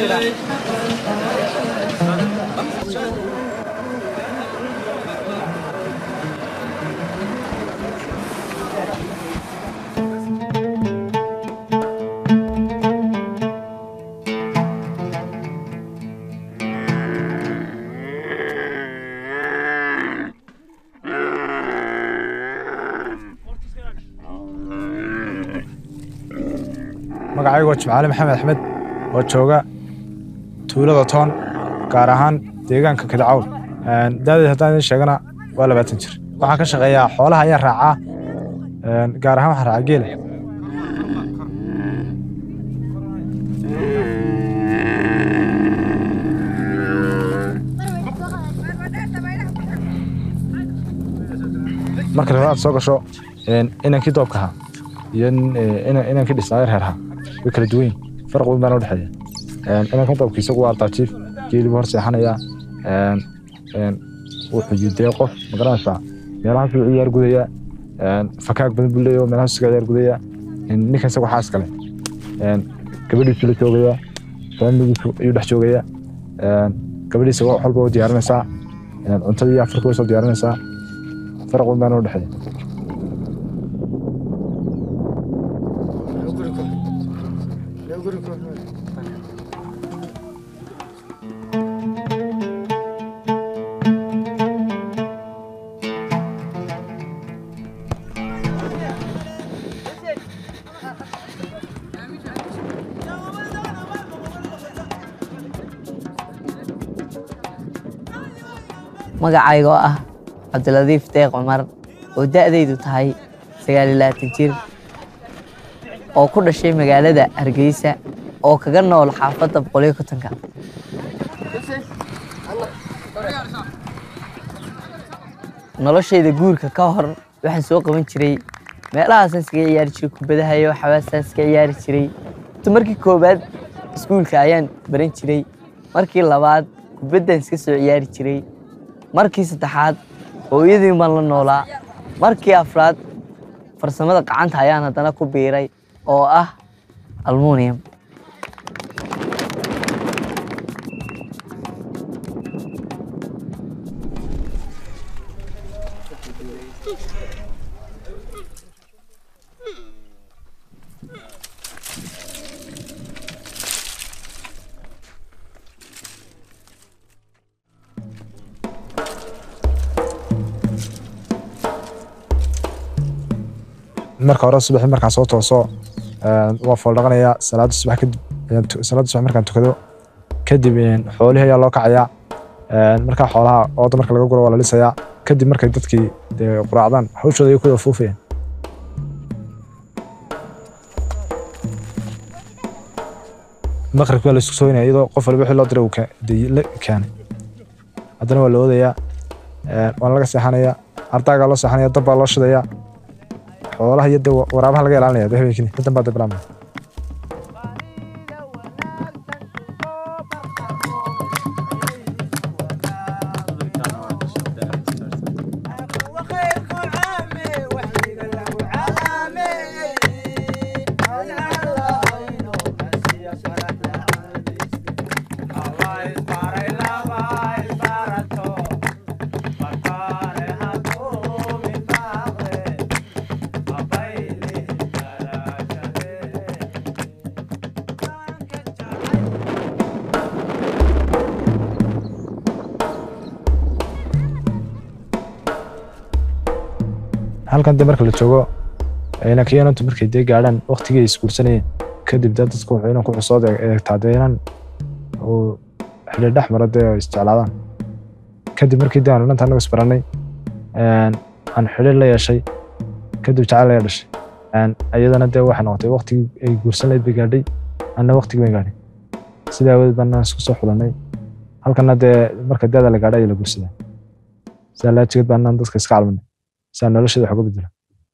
magacaygu waa jimcaali maxamed axmed oo jooga tuulada toon gaar ahaan deegaanka kadacawl daadeed haddaan idin sheegana waa labaatan jir waxaan ka shaqeeyaa xoolaha ayaan raacaa gaar ahaan waxaan raacaa geela marka aad soo gasho inankii doobka ahaa iyo inankii dhisnaayo reerha way kala duwan yihin farq weyn baana udhexeeya inankan doobka isagu waa artaajiif geelibu hor seexanaya wuxuu yidee qof magaranaysaa meelahaas buu ciyaar gudaya fakaag badan buu leeyahay meelahaas isaga ciyaar gudaya ninkan isagu xaas kale gabadhiisu la joogaya faamiligiisu ayuu dhex joogaya gabadhiisa wax walba u diyaarinaysaa cuntada iyo afarka way soo diyaarinaysaa farq weyn baana udhexeeya magacayga oo ah cabdiladiif deeq cumar oo da'daydu tahay sagaal iyo labaatan jir oo ku dhashay magaalada hargeysa oo kaga nool xaafadda boqoliyo kontonka noloshayda guurka ka hor waxaan soo qaban jiray meelahaasaan iskaga ciyaari jiray kubadaha iyo xawaasaan iska ciyaari jiray markii koowaad iskuulka ayaan baran jiray markii labaad kubaddaan iska soo ciyaari jiray markii saddexaad hooyadii baan la noolaa markii afraad farsamada gacanta ayaan haddana ku biiray oo ah almunium marka hore subaxii markaan soo tooso waa fooldhaqanayaa salaada subax kadib salaada subax markaan tukado kadib xoolihii ayaa loo kacayaa markaa xoolaha ooda marka laga guro waa la lisayaa kadib markay dadkii dee quraacdaan hawshooda ay ku afuufayaan maqribkii waa la isku sooynaya iyadoo qof waliba wixii loo diray uu la keenay haddana waa la oodayaa waana laga seexanayaa ardaagaa loo seexanaya dab baa loo shidayaa xoolaha iyo de waraabaha laga ilaalinaya de habeenkii intan baa de bilaabmaya halkan de marka la joogo inakiyanantu markay dee gaadhaan waktigii ay isguursanayeen kadib dee dadku wuxuu inan ku xusood eegtaa dee inan uu xidhiir dhex mara dee oo isjeclaadaan kadib markii dee aanu inanta annagu isbarannay aan xidhiir la yeeshay kadib jacayl ayaa dhashay iyadana dee waxay noqotay waktigii ay guursan lahayd bay gaadhay anna waktigii bay gaadhay sidaa awadeed baan isku soo xulannay halkana dee marka daada la gaadhay ayaa la guursadaa sidaa laajigeed baan dadka iska calmanay saa nolosheeda wax uga bedela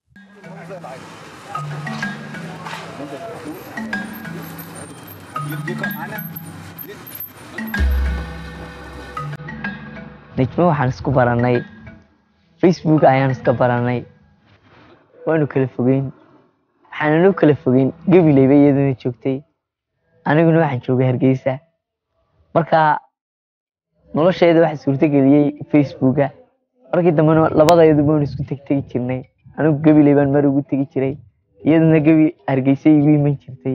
nijmo waxaan isku barannay facebook ayaan iska barannay waanu kala fogeyn waxaananu kala fogeyn gabileyba iyaduna joogtay aniguna waxaan joogay hargeysa marka nolosheeda waxaa suurtageliyey facebooka markii dambena labadayadu baan isku tegtegi jirnay anigu gabiley baan mar ugu tegi jiray iyaduna gebi hargeysa igu iman jirtay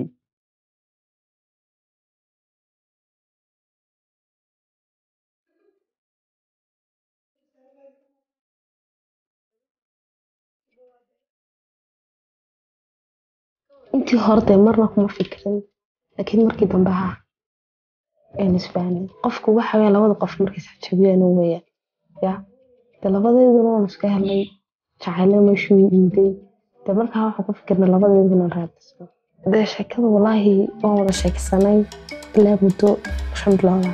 intii hore dee marna kuma fikirin laakiin markii dambe ha aynu isfahmin qofku waxa weya labada qof markay isxajabiyaan weeyaan ya dee labadeeduna waan iska helnay jacaylo meeshuu iiday dee markaa waxaan ku fikirnay labadeeduna raadisno dee sheekada walaahi waan wada sheeksanay ilaa muddo shan bilooda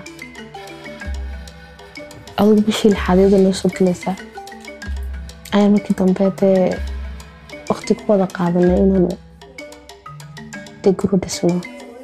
adigu bishii lixaadeeda noo soo gelaysaa ayaa markii dambe dee waqti ku wada qaadanay inaanu dee guri dhisno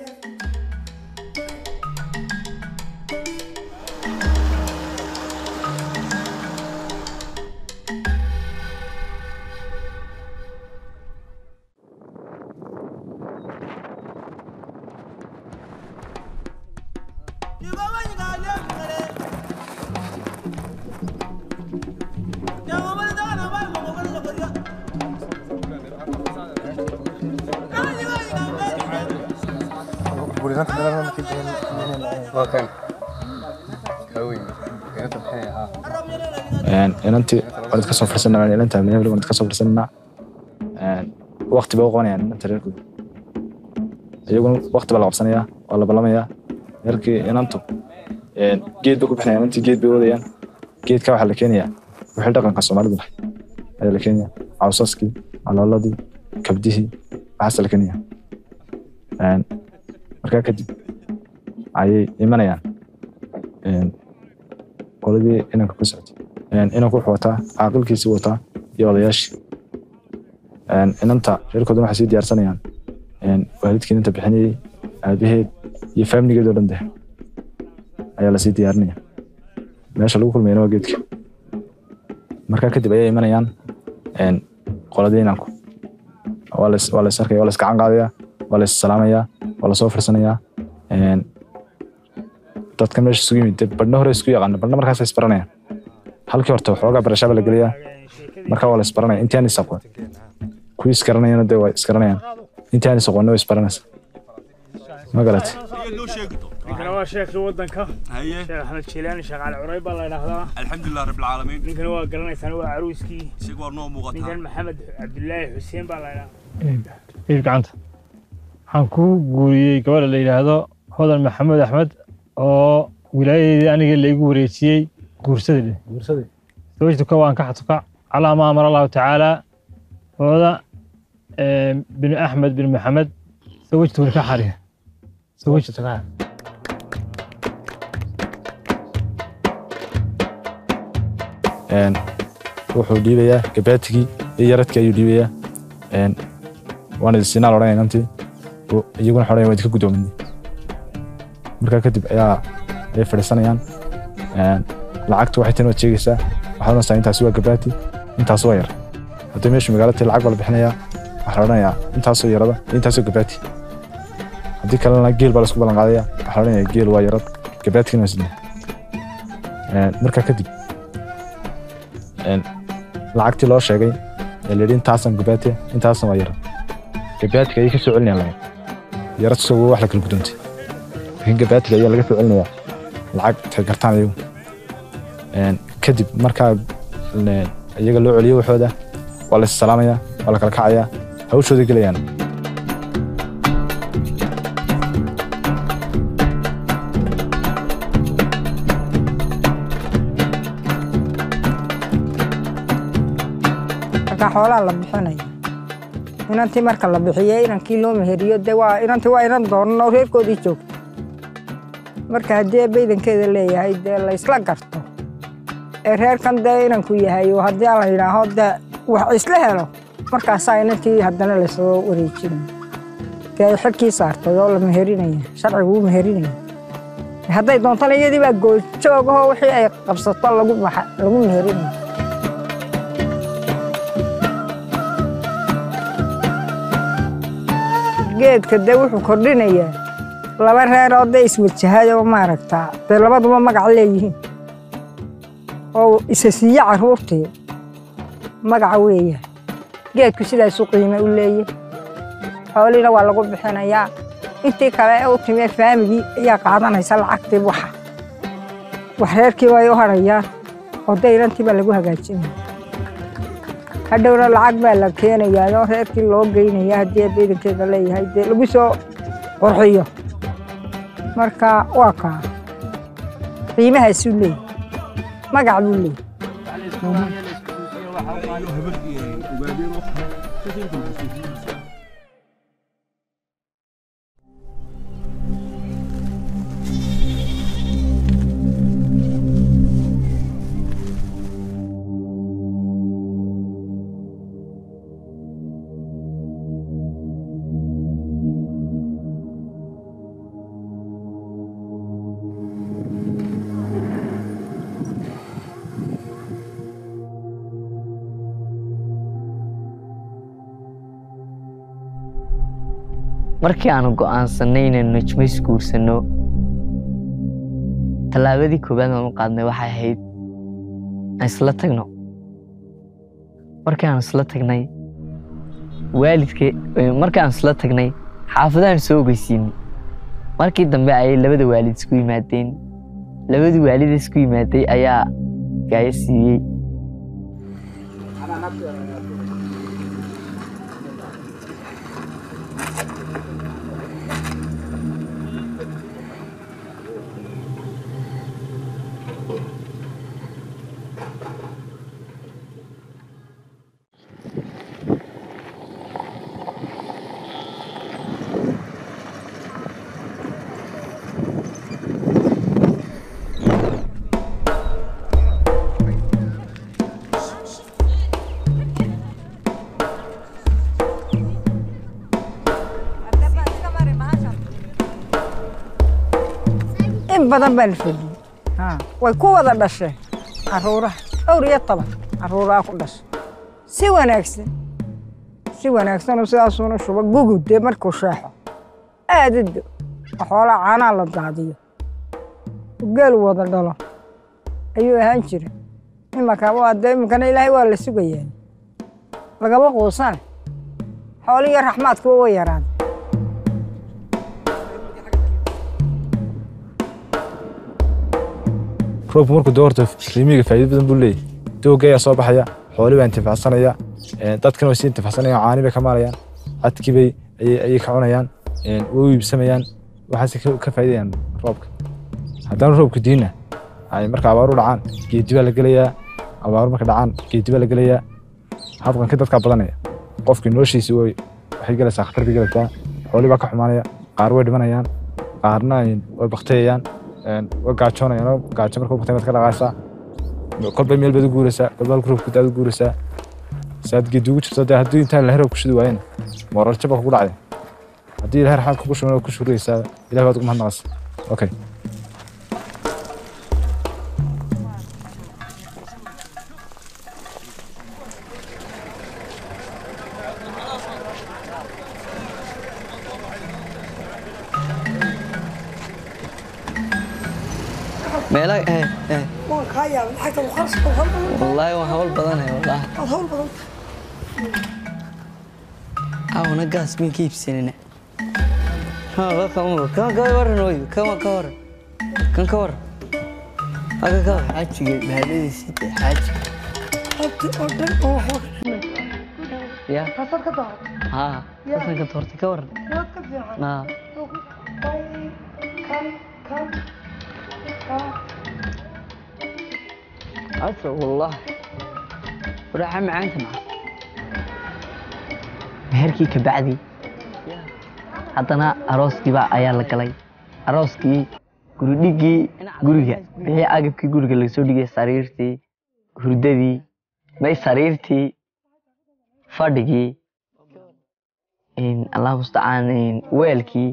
inantii waan idka soo fursanaa inanta meel waan idka soo fursanaa waqti bay u qabanayaan inanta reerkooda iyaguna waqti baa la qabsanayaa waa la ballamayaa reerkii inantu geed bay ku bixinayaan inantii geed bay wadayaan geedka waxaa la keenayaa wixii dhaqanka soomaalidu lahay ayaa la keenayaa cawsaskii alooladii kabdihii waxaasa la keenayaa markaa kadib ayay imanayaan qoladii inanka ku socotay inanku wuxuu wataa caaqilkiisii wataa iyo odayaashii inanta reerkooduna waxay sii diyaarsanayaan waalidkii inanta bixinayey aabaheed iyo faamiligeed oo dhan deh ayaa lasii diyaarinaya meesha lagu kulmayana waa geedka markaa kadib ayay imanayaan qoladii inanku waa las waa las arkaya waa las gacan qaadaya waa las salaamayaa waa lasoo firsanayaa dadka meesha isugu yimid badhna hore isku yaqaana badhna markaas isbaranayaan halkii horta waxoogaa barashaa baa la geliyaa markaa waa la isbaranaya intii aan is aqoon kuwii isgaranayana dee waa isgaranayaan intii aan is aqoonna waa isbaranaysa ma garatay ninkana waa sheekhii waddanka sheekh axmed jilaani sheekh cali curay baa la yidhaahdaa alxamdulilah rabbi alcaalamiin ninkana waa garanaysaan waa caruuskii isaga waa noo muuqataa ninkan maxamed cabdulaahi xuseen baa la yidhaahdaa iib gacanta waxaan ku guuriyey gabadha la yidhaahdo hodan maxamed axmed oo wilaayadeedii aniga laigu wareejiyey guursadii zawajtuka waan ka xatuka calaa ma amara allahu tacaala hooda bin axmed bin maxamed zawajtu ka xariga zawajtuka wuxuu dhiibayaa gabaatigii iyo yaradkii ayuu dhiibayaa waan idinsiinaa laodhanaya inantii iyaguna waxay odhanaya waa idinka guddoominay markaa kadib ayaa ay fadhiisanayaan lacagtu waxay tani waad sheegaysaa waxaad odhanaysaa intaasi waa gabaati intaas waa yar haddii meeshu magaalada lacag baa la bixinayaa waxaa la odhanayaa intaasoo yarada iyo intaasoo gabaati haddii kalena geel baa laisku ballan qaadaya waxaa la odhanayaa geel waa yarad gabaatigana waa sidee markaa kadib lacagtii loo sheegay ee la yidhi intaasan gabaati intaasan waa yarad gabaatiga ayay ka soo celinayaan lacag yarad isagoo wax la kala gudoontay laakiin gabaatiga ayaa laga soo celinayaa lacag intay gartaan iyagu kadib markaa iyaga loo celiyo waxooda waa la issalaamayaa waa la kala kacayaa hawshooda gelayaan marka xoolaa la bixinaya inantii marka la bixiye inankii loo meheriyo de waa inantii waa inan doonan oo reerkoodii joogto marka haddii baydankeeda leeyahay dee laysla garto ee reerkan dee inanku yahay oo haddii la yidhaaho dee wax isla helo markaasaa inantii haddana laysoo wareejinaya dee ay xilkii saartay oo la meherinaya sharcigu u meherinaya hadday doontana iyadii baa gooljoogahoo wixii ay qabsato lagu lagu meherinaya geedka dee wuxuu kordhinayaa laba reer oo dee iswajahay oo maaragtaa dee labaduba magac leeyihiin oo isa siiye carruurtii magaca weeyaan geedku sidaasu qiime u leeyahy xooliina waa lagu bixinayaa intii kale ee u timee faamigii ayaa qaadanaysa lacagtii waxa wax reerkii way u hadhayaan oo dayrantii baa lagu hagaajinaya hadhowna lacag baa la keenayaa oo reerkii loo geynaya haddii baydankeeda leeyahay dee lagu soo qurxiyo marka waa kaa qiimahaasuu leeyahy magac buu leeyahy markii aanu go'aansanay inaynu najmo isguursanno tallaabadii koowaad aanu qaadnay waxay ahayd aan isla tagno markii aan isla tagnay waalidka markii aan isla tagnay xaafadahan soo ogeysiinay markii dambe ayay labada waalid isku yimaadeen labadii waalid isku yimaaday ayaa gaayo siiyey in badan baa la fadhiyey Ha, way ku wada dhasheen carruuraha dhowr iyo toban carruuraha ku dhashay si wanaagsan si wanaagsanoo sidaasuuna shuba gugud dee markuu sheexo aadado xoolaa caanaa la daadiyo geel wada dhalo ayuu ahaan jira imanka waa dee iminkana ilaahay waa la sugayaa lagama quusane xooliyo raxmaadkuwa way yaraan roobku markuu doo horta riimiga faa'iido badan buu leeyahay doogga ayaa soo baxaya xooli baa intifacsanaya dadkana way sii intifacsanayaan caani bay ka maalayaan cadkii bay ayay ayay ka cunayaan way u iibsamayaan waxaase ka- ka faa'iidayaan roobka haddana roobku diina ay marka abaaru dhacaan geedi baa la gelayaa abaaru marka dhacaan geedi baa la gelayaa habqanka dadkaa badanaya qofkii noloshiisi way waxay gelaysaa khatar bay gelaysaa xooli baa ka xumaanaya qaar way dhimanayaan qaarna way baktayayaan way gaajoonayaan oo gaajo marka baktay baad ka dhaqaaysaa kolba meel baad u guuraysaa kolba halka roobku daad u guuraysaa saad geedi ugu jirto dee haddii intaan ilahay roob ku shidi waayena moral jaba kugu dhacday haddii ilahay raxmaad kugu shuban ku shuraysaa ilahay baad ugu mahadnaqaysa okay meelaha eh eh wallaahi waan hawl badanahay wallaahi awana gaas miin ka iibsanina kan ka waran ooyo kan ka waran kan ka waran haka ka waran xaajiga bahadadiisii dee xaaji ya haa kasan ka doortay ka waran naa عسى والله وراح معانت معه meherkii ka bacdi haddana arooskii baa ayaa la galay arooskii guridhigii guriga wixii agabkii guriga lagasoo dhigay sariirtii hurdadii may sariirtii fadhigii allah mustacaan weelkii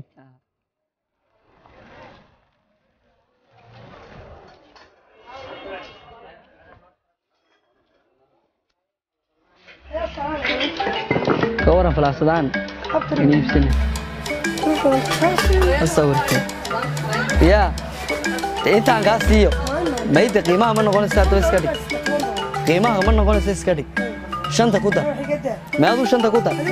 ka waran falaasadaan in iibsana ha sawirtay yaa de intaan kaa siiyo mayda qiimaha ma noqonaysa haddaba iska dhig qiimaha ma noqonaysa iska dhig shanta ku dar meaduu shanta ku dar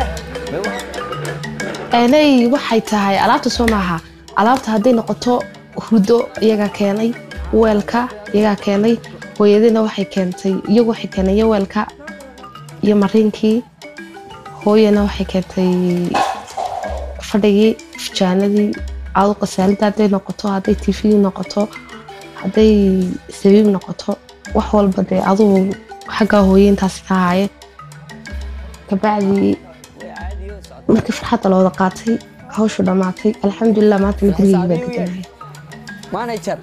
aanay waxay tahay alaabta soo maaha alaabta hadday noqoto hurdo iyagaa keenay weelka iyagaa keenay hooyadina waxay keentay iyagu waxay keenay weelka iyo mariinkii hooyana waxay keentay fadhigii fujaanadii adu qasaalida hadday noqoto hadday tifigii noqoto hadday sabiib noqoto wax walba dee adugu xaggaa hooye intaas ka haaye kabacdii markii farxadda la wada qaatay hawshu dhammaatay alxamdulilah maanta gurigii baa deganahay manager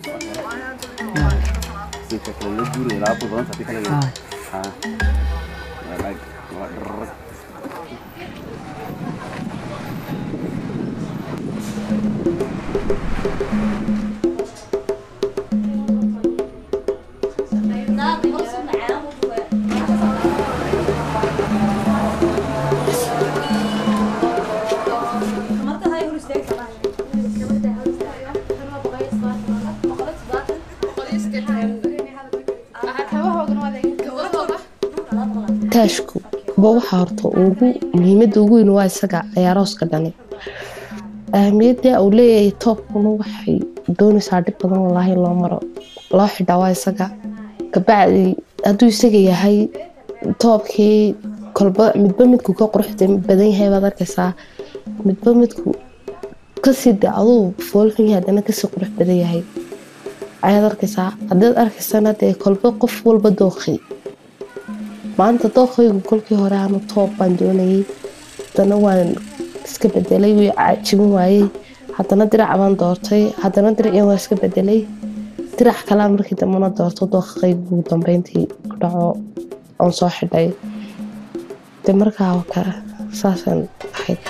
taashku ba waxa horta ugu muhiimadda ugu weyn waa isaga ciyaarooska dhani ahamiyadda uu leeyahay toobkuna waxay doonaysaa dhib badan walaahi loo maro loo xidhaa waa isaga kabacdi hadduu isaga yahay toobkii kolba midba midku ka quruxda badan yahay baad arkaysaa midba midku kasii de aduu foolxun yahay haddana kasii qurux badan yahay ayaad arkaysaa haddaad arkaysana dee kolba qof walba dooqi maanta dooqaygu kolkii hore aanu toob baan doonayay haddana waan iska bedelay wii cajibin waayey haddana dirac baan doortay haddana diracii waan iska bedelay dirac kalaa markii dambena doorto dooqaygu ugu dambeyntii ku dhaco oon soo xidhay de markaa ka saasaan ahayd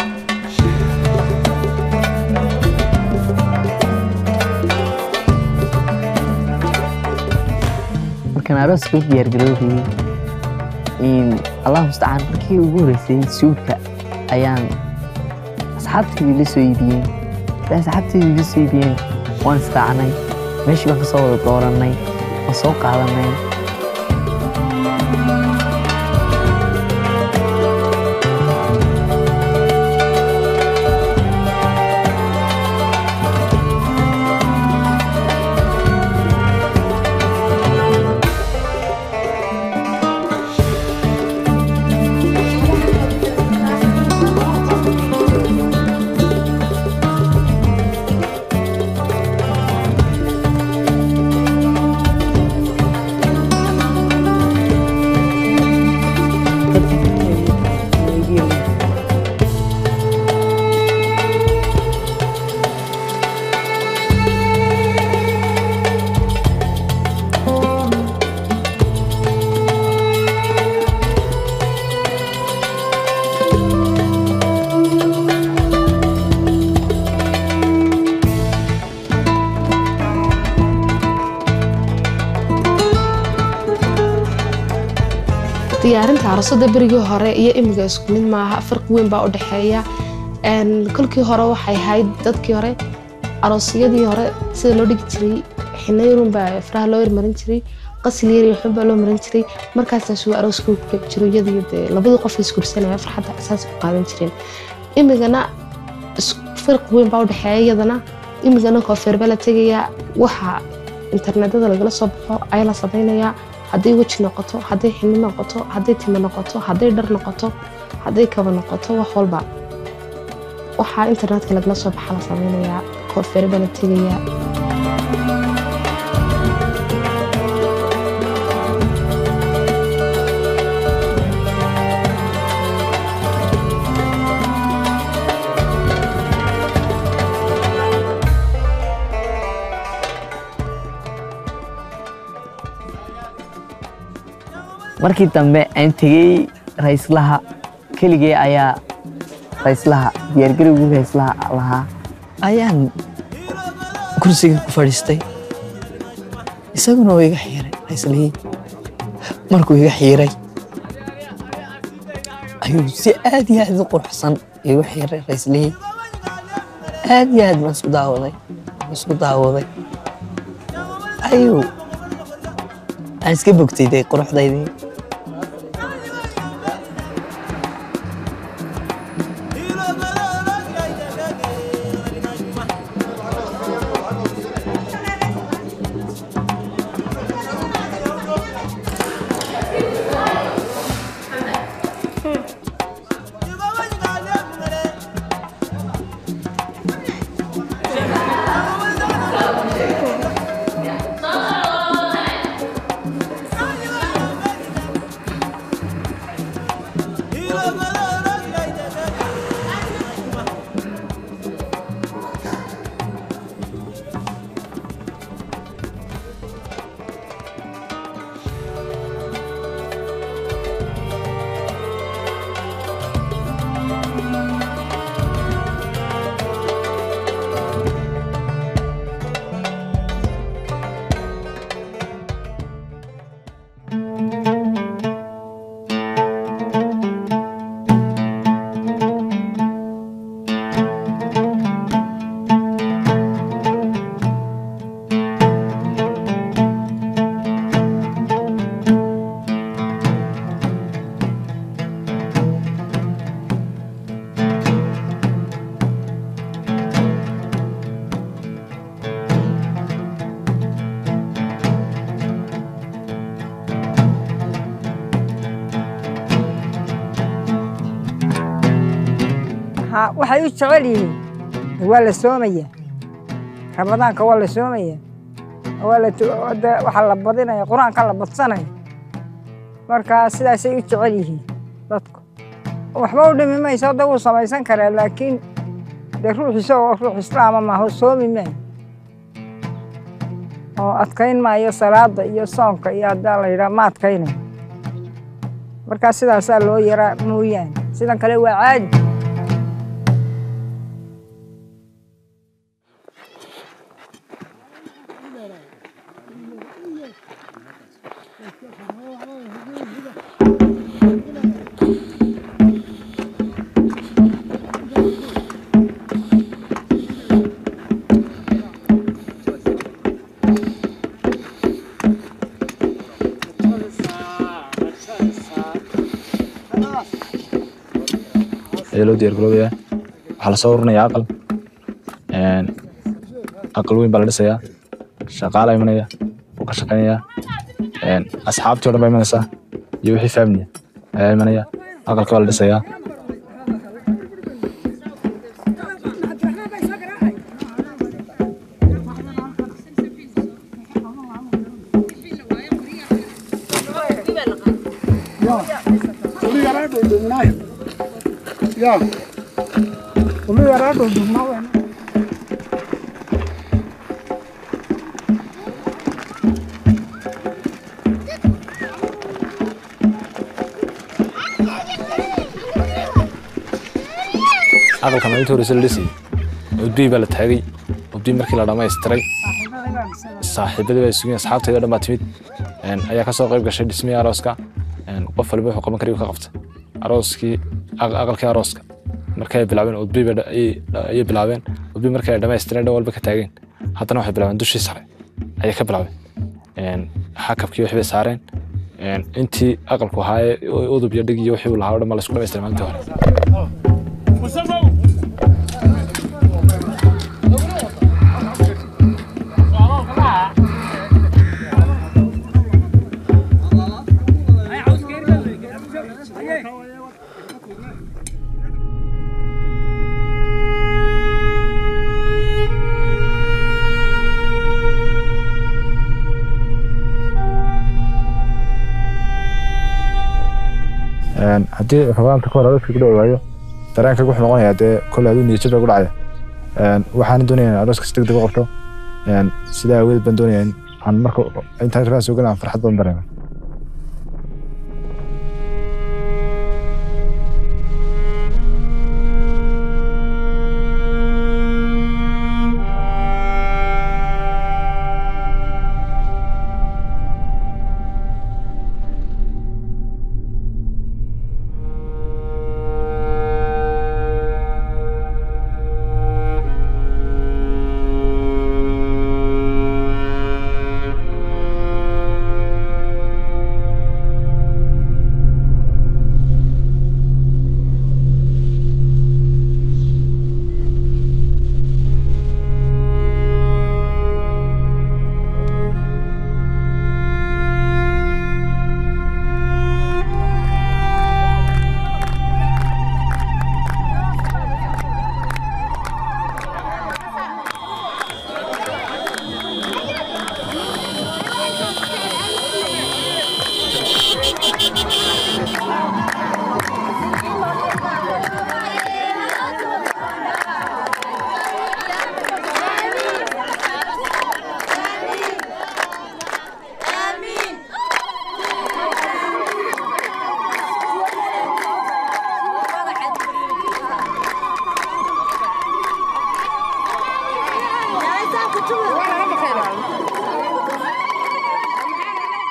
markaan arooska u diyaargaroobayay allah mustacaan markii ugu horeysay suudka ayaan asxaabtaydii la soo iibiyeen da asxaabtaydii la soo iibiyeen waan israacnay meeshii baan ka soo wada doorannay waan soo qaadanay diyaarinta aroosadda berigii hore iyo imiga isku mid maaha farqi weyn baa u dhexeeya kolkii hore waxay ahayd dadkii hore aroosyadii hore sida loo dhigi jiray xinayarun baa faraha loo yarmarin jiray qasil yar iyo xun baa loo marin jiray markaasaas uu arooska ku gabi jiro iyadiyo dee labadii qof isgursanaya farxadda asaas ku qaadan jireen imigana farqi weyn baa u dhexeeya iyadana imigana koofeer baa la tegayaa waxa internetada lagala soo baxo ayaa la samaynayaa hadday weji noqoto hadday xini noqoto hadday timo noqoto hadday dhar noqoto hadday kaba noqoto wax walba waxaa internetka lagala soo baxa la samaynayaa koofeer baa la tegayaa markii dambe aan tegey rayslaha keligee ayaa rayslaha diyaargarowgii rayslaha lahaa ayaan kursiga ku fadhiistay isaguna waa iga xiiray rayslihii markuu iga xiiray ayuu si aad iyo aad u quruxsan igu xiiray rayslihii aad iyo aad baan isku daawaday isku daawaday ayuu aan iska bogtay dee quruxdaydii Ha, waxay u jecel yihiin waa la soomaya ramadaanka waa la soomaya waa la tu- de- waxaa la badinaya qur-aanka la badsanaya marka sidaasay u jecel yihiin dadku waxba u dhimi mayso hadda wuu samaysan karaa laakiin de ruux isagoo ruux islaama maaho soomi maayo oo adkayn maayo salaada iyo soonka iyo haddaa la yidhaha ma adkaynayo marka sidaasaa loo yaraa mooyaane sidan kale waa caadi ayaa loo diyaar garoobayaa waxaa lasoo urinayaa aqal Een, aqal weyn baa la dhisayaa shaqaala imanaya wuu ka shaqaynayaa Een, asxaabtii o dhan baa imanaysaa iyo wixii faamiliya ayaa imanaya aqalka baa la dhisayaa aqalka maalinta horeysa la dhisayay udbii baa la taagay udbii markii la dhamaystiray saaxiibadii baa sugeen asxaabtayda o dhan baa timid Een, ayaa kasoo qayb gashay dhismihii arooska Een, qof waliba wuxuu qaban kariyu ka qabtay arooskii aq- aqalkii arooska markay bilaabeen udbii bay dha- ayay ayay bilaabeen udbii markay ay dhamaystireen dhan walba ka taageen haddana waxay bilaabeen dushii sare ayay ka bilaabeen Een, xakabkii wixii bay saareen Een, intii aqalku ahaayee udub iyo dhig iyo wixii uu lahaa o dhan baa la isku dhamaystiray maalintii hore Een, haddii rabaanta ka hor arooska ku dhawaayo dareenka wuxuu noqonayaa dee kole aduu niyad jab baa ku dhacaya Een, waxaan doonayaa in arooska si degdeg u qabto Een, sidaa aweed baan doonayaa in aan marka intaan rabaan soo galaan farxad badan dareemo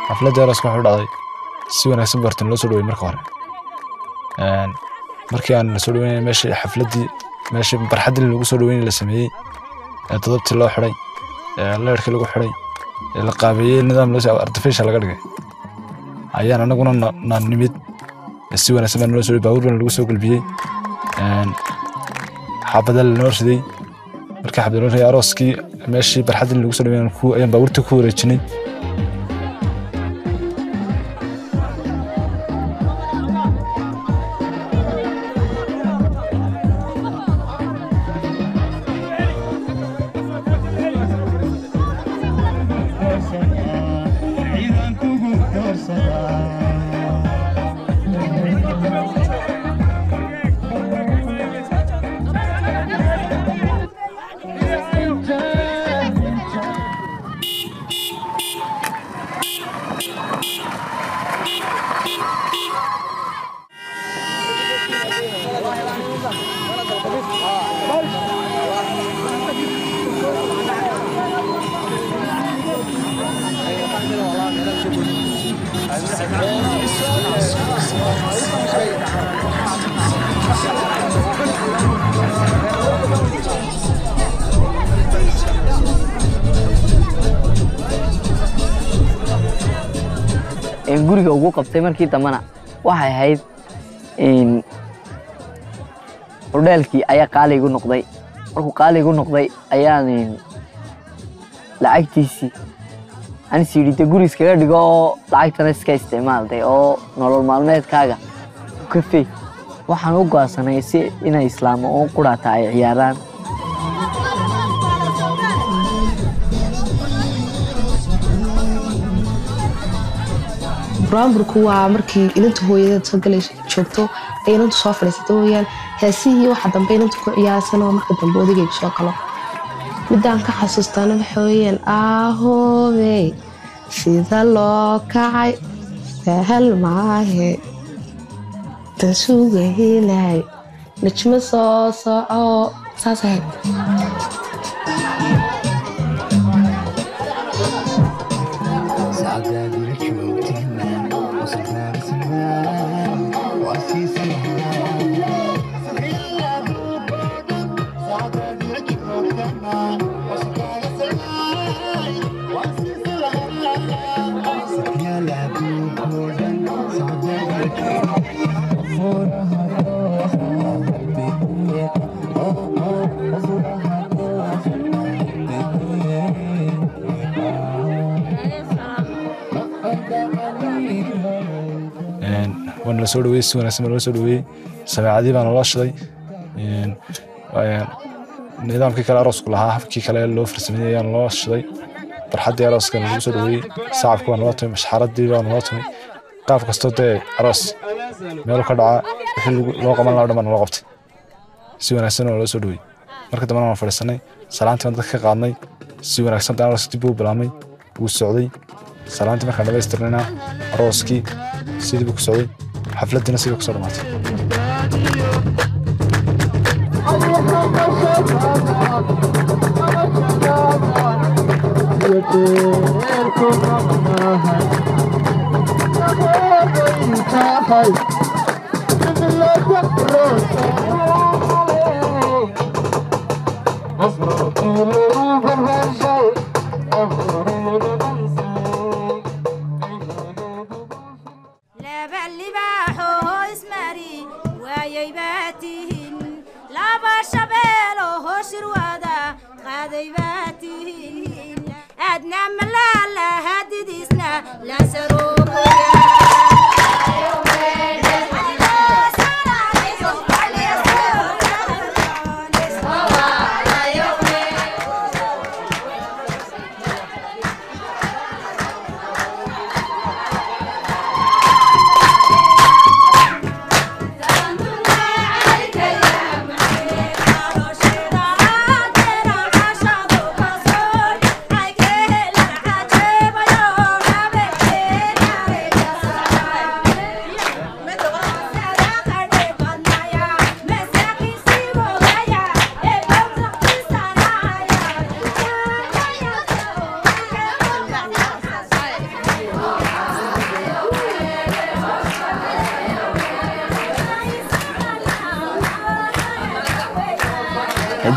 xafladda arooska waxay u dhacday si wanaagsan bartan loo soo dhawey marka hore Een, markii aan la soo dhaweynay meeshii xafladdii meeshii barxaddii lagu soo dhaweynay la sameeyey ee todobtii loo xidhay ee leerkii lagu xidhay ee la qaabeeyey nidaam loo artificial laga dhigay ayaan anaguna na- na nimid si wanaagsan baa naloo soo dhawey baabuur baan lagu soo gulbiyey Een, xaabada lanoo riday markii xabada loo riday arooskii meeshii barxaddii lagu soo dhaweynay ku- ayaan baabuurtii ku wareejinay een guriga ugu qabtay markii dambena waxay ahayd een hordheelkii ayaa qaali igu noqday markuu qaali igu noqday ayaan een lacagtiisii anis yidhi de guri iskaga dhigo oo lacagtana iska isticmaal de oo nolol maalmeedkaaga ku kafey waxaan u go'aansanay si inay islaamo oo quraata ay ciyaaraan buraanburku waa markii inanta hooyadeed soo galay joogto ay inantu soo fadhiisata weyaan heesihii waxa dambe inantu ku ciyaarsan oo marka dambe odigaygu soo galo midaan ka xasuustaana waxa weeyaan ahoobey sida loo kacay sahal maahe tasugahinay najmo soo soco saas ahayd Een, waana la soo dhaweeyey si wanaagsan baa loo soo dhaweeyey sameecadii baa naloo shiday Een, een, nidaamkii kale aroosku lahaa habkii kale loo farsameeyey ayaa naloo shiday barxaddii arooska lagu soo dhaweeyey sacabka baa naloo tumay mashxaradii baa naloo tumay qaab kastoo dee aroos meelu ka dhacaa wixii lagu- loo qaban lahaa o dhan baa naloo qabtay si wanaagsan waa loo soo dhaweeyey marka dambena waan fadhiisanay salaantii baan dadka ka qaadnay si wanaagsan daan arooska dib uu bilaabmay wuu socday salaantii markaan dhamaystirnayna arooskii sidii buu ku socday xafladdiina sidii ku soo dhamaatay laba libaaxoo ismari waayay baa tihin laba shabeeloo shirwada qaaday baa tihin aadna malaala hadidiisna la Yeah.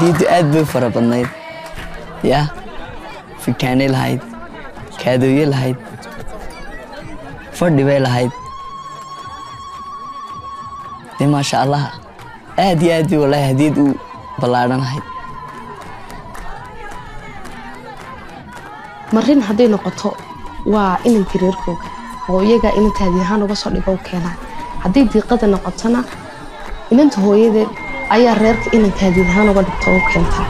hadiyaddu aad bay u fara badnayd yaa fitaanay lahayd kaadooye lahayd fadhi bay lahayd dee maasha allah aad iyo aad bay wallaahi hadiyad u ballaadhanahayd marin hadday noqoto waa inanka reerkooga oo iyagaa inanta hadiyahaan uga soo dhigo u keenaa hadday diiqada noqotona inanta hooyadeed ayaa reerka inanka hadiyahaan uga dhigto u keentaa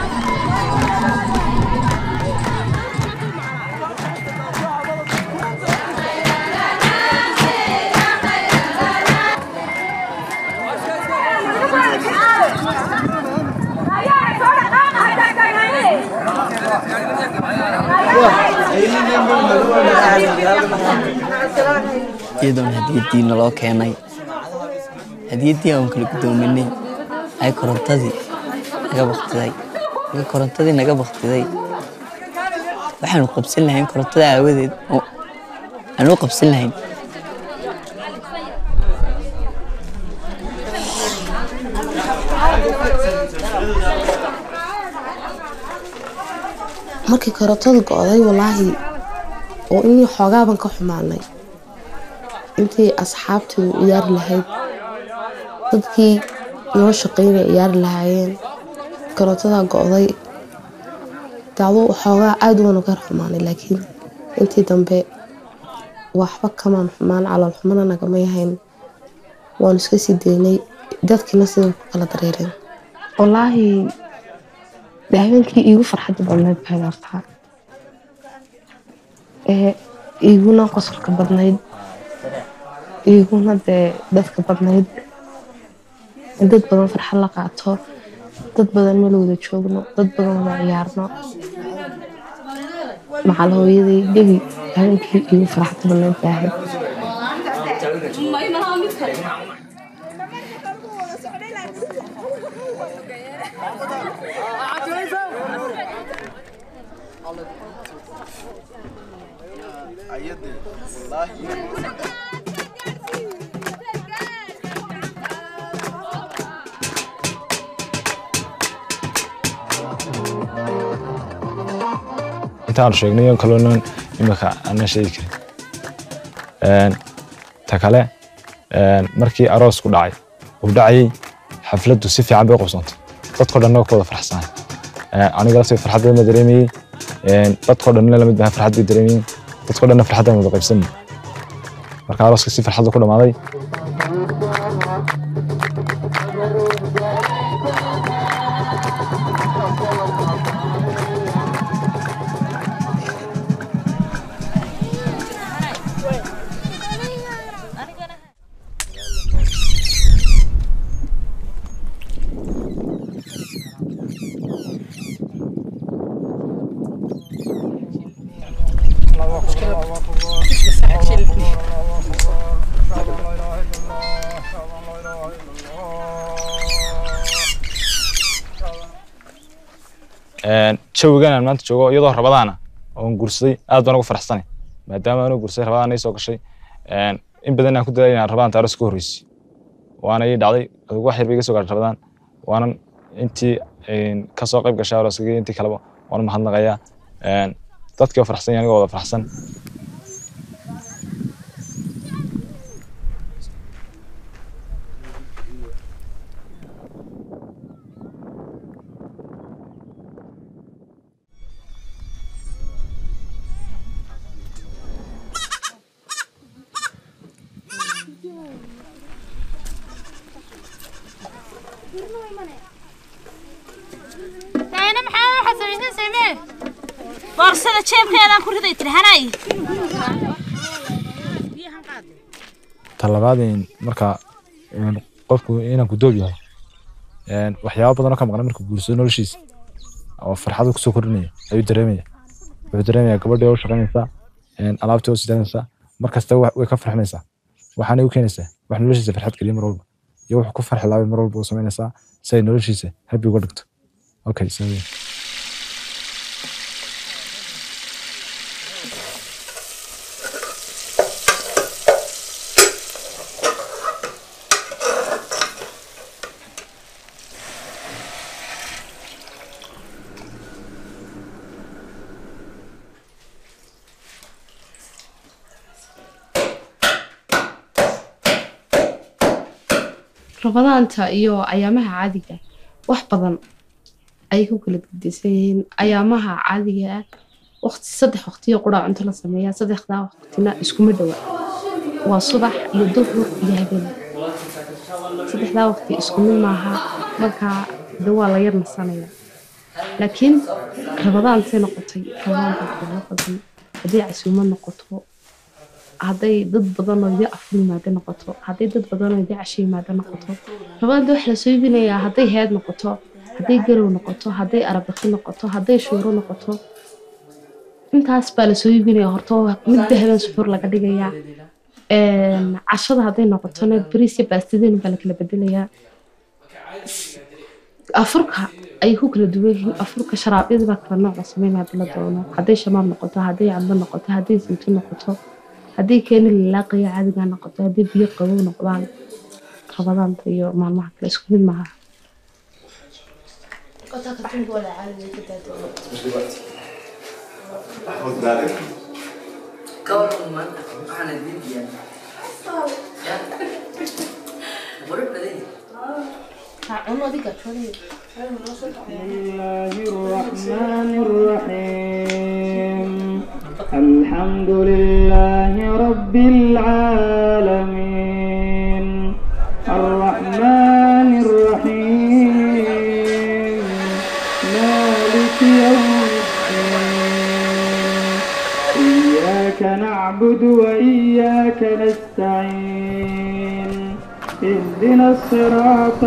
iyadoona hadiyaddii naloo keenay hadiyaddii aan kala guddoominay ay korontadii naga baktiday marka korontadii naga baktiday waxaanu qabsan lahayn korontada aawadeed oo aanu u qabsan lahayn markii karootadu go-day walaahi oo inii xoogaaban ka xumaanay intii asxaabtii ciyaari lahayd dadkii noo shaqeynay ciyaari lahaayeen karootadaa go-day daadu xoogaa aada waanu ka xumaanay laakiin intii dambe waxba kamaan xumaan calool xumana nagama yahayn waanu iska sii daynay dadkiina siday ku kala dareereen walaahi dee habeenkii iigu farxadda badnayd baad artaa ee iiguna qosolka badnayd iiguna dee dadka badnayd in dad badan farxad la qaato dad badan meel wada joogno dad badan wada ciyaarno macal hooyaday gebi habeenkii iigu farxadda badnayd baa ahayd intaanu sheegnay oo kalena imika aanan sheegi karin Een, ta kale een, markii aroosku dhacay uu dhacayay xafladdu si fiican bay u qabsoontay dadkoo dhanna waa ku wada farxsanay aniga laftii farxad badan baa dareemayey Een, dadkoo dhanna lamid baa farxad bay dareemayeen dadkoo dhanna farxad baan wada qaybsanay marka arooska si farxad ku dhamaaday Een, jawigan aan maanta joogo iyadoo rabadaana oon guursaday aad baan ugu faraxsanay maadaama aanu guursaday rabadaan ay soo gashay Een, in badan aan ku dadaalay inaan rabadaan taaro ka horreysay waana ii dhacday adigu wax yar bay iga soo gaadhay rabadaan waanan intii een, ka soo qayb gashay arooskayga iyo intii kaleba waan u mahadnaqayaa Een, dadkii oo faraxsan iyo anigoo wada faraxsan dayna maxaa waxaad samaysan samee boorsada jeebkeedaan ku riday tiri hanay talabaad een, marka een, qofku inaan ku doog yahay een, waxyaabo badan oo ka maqan markuu guursado noloshiisa oo farxad kusoo kordhinaya ayuu dareemaya wuxuu dareemaya gabadhii oo u shaqaynaysaa een, alaabtii oo sidaanaysaa markasta wa- way ka farxinaysaa waxaanay u keenaysaa wax noloshiisa farxad geliya mar walba iyo wuxuu ku farxi laabay mar walba u samaynaysaa si ay noloshiisa habi uga dhigto okay so yeah. rabadaanta iyo ayaamaha caadiga ah, wax badan ayay ku kala gedisan yihiin ayaamaha caadiga ah waqti saddex waqtiyo quraa cunto la sameeyaa saddexdaa waqtina iskuma dhowa waa subax iyo duhur iyo habeen saddexdaa waqti isku mid maaha markaa de waa la yar nasanaya laakiin rabadaantay noqotay rabadaanta waxyaalo badan hadday casuumad noqoto hadday dad badan oo idin afur yimaado noqoto hadday dad badan oo idin casho yimaado noqoto rabadaanta waxa lasoo iibinayaa hadday heed noqoto hadday garow noqoto hadday arabaki noqoto hadday shuuro noqoto intaas baa lasoo iibinaya horta midba habeen suxuur laga dhigayaa Een, cashada hadday noqotona bariis iyo baastadeenu baa lakala bedelayaa afurka ayay ku kala duwan yihiin afurka sharaabyada baa kala nooc la sameynaya hadii la doono hadday shamaab noqoto hadday cambo noqoto hadday saytuun noqoto hadday keeni lalaaqaya caadiga noqoto hadday biyo qabow noqdaan rabadaanta iyo maalmaha kale isku mid maaha الله الرحمن الرحيم الحمد لله رب العالمين الرحمن الرحيم مالك يوم الدين إياك نعبد وإياك نستعين اهدنا الصراط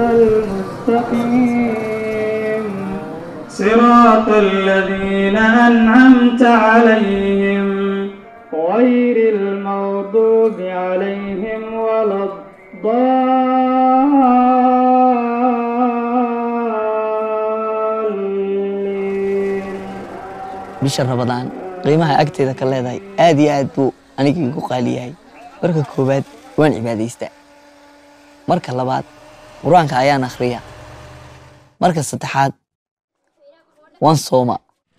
المستقيم صراط الذين أنعمت عليهم غير المغضوب عليهم ولا الضالين bisha rabadaan qiimaha agteeda ka leedahay aad iyo aad buu aniga igu qaali yahay marka koowaad waan cibaadaystaa marka labaad qur-aanka ayaan akhriyaa marka saddexaad waan sooma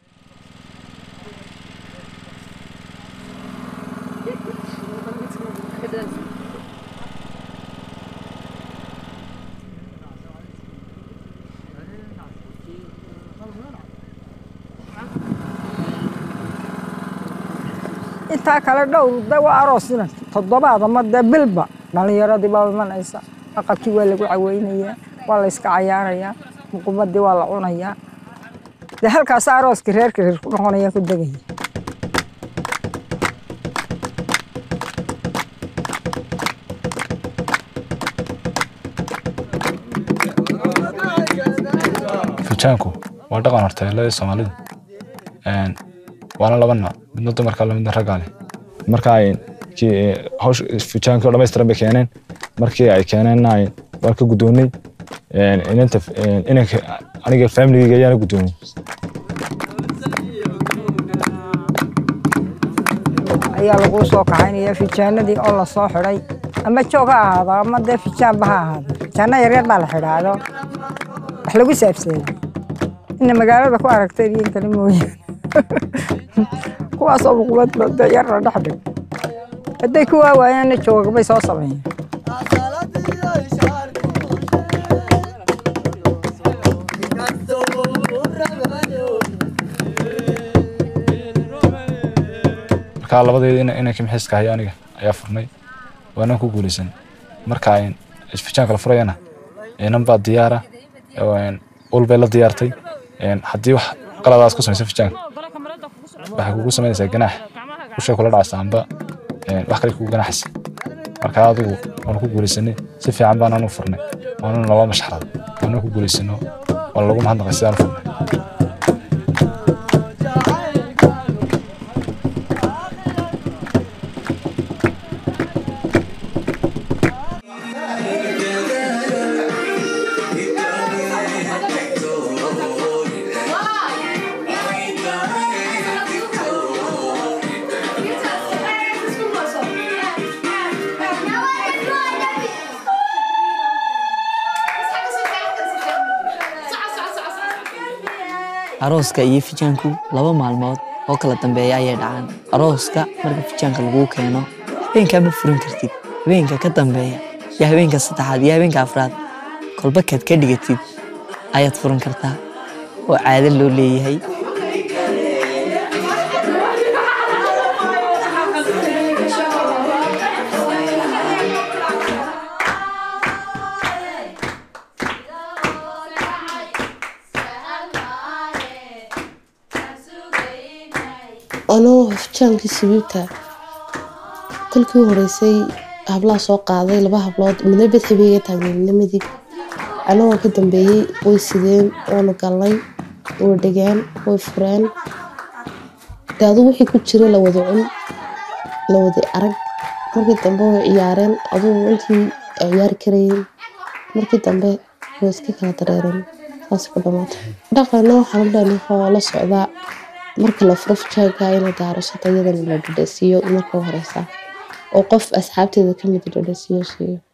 intaa kale dhowr de waa aroosina toddobaad ama dee bilba dhalinyaradii baa imanaysa aqalkii waa lagu caweynayaa waa la iska cayaarayaa muqubadii waa la cunayaa dee halkaas arooskii reerka reer ku noqonaya ku degaya fujaanku waa dhaqan horteelada soomaalida Een, waana laba nooc midna dumarka le midna ragga leh marka ay kii, eh, hawsh fujaankii oo dhammaystiran bay keeneen markii ay keeneenna ay waan ka guddoonnay Een, inanta een, inanka aniga familigayga ayaana guddoonay ayaa laguu soo kaxaynaya fijaanadii oo la soo xidhay ama joog ha ahaado ama dee fijaanba ha ahaado fijaana yaryar baa la xidhaado wax lagu saabsaday ina magaalada ku aragtay iyo in kale mooyaane kuwaasoo muqubadba dee yar la dhex dhig hadday ku waawayaanna joogbay soo sameeyeen marka labadeeda ina- inankii mixiiska haya aniga ayaa furnay waanaan ku guulaysan marka ay fijaanka la furayana inan baa diyaara oo, een, ul bay la diyaartay Een, haddii wax qaladaas ku samaysa fijaanka waxay kugu samaynaysaa ganaax ushay kula dhacaysa amba een, wax kale kugu ganaaxaysa marka adigu waanu ku guulaysanay si fiican baanaan u furnay waana naloo mashxarad waana ku guulaysano waa lagu mahadnaqay sidaan u furnay arooska iyo fijaanku laba maalmood oo kala dambeeya ayay dhacaan arooska marka fijaanka laguu keeno habeenkaa ma furin kartid habeenka ka dambeeya iyo habeenka saddexaad iyo habeenka afraad kolba kaad ka dhigatid ayaad furan kartaa oo caado loo leeyahay anoo hofjaankii sabiibta kolkii u horeysay hablaha soo qaaday laba hablood midna bed habeega taagneed midna midig anagoo ka dambeeyey way sideen waanu galnay way dhegeen way fureen de aduu wixii ku jira la wada cun la wada arag markii dambe way ciyaareen aduu intii ay ciyaari karayeen markii dambe way iska kala dareereen saas ku dhamaatay dhaqana waxaan u leenahay la socdaa marka la furo fujaaga inay daarashato iyadana la dhadhasiiyo marka horeysa oo qof asxaabteeda kamid dhadhasiiyo siiyo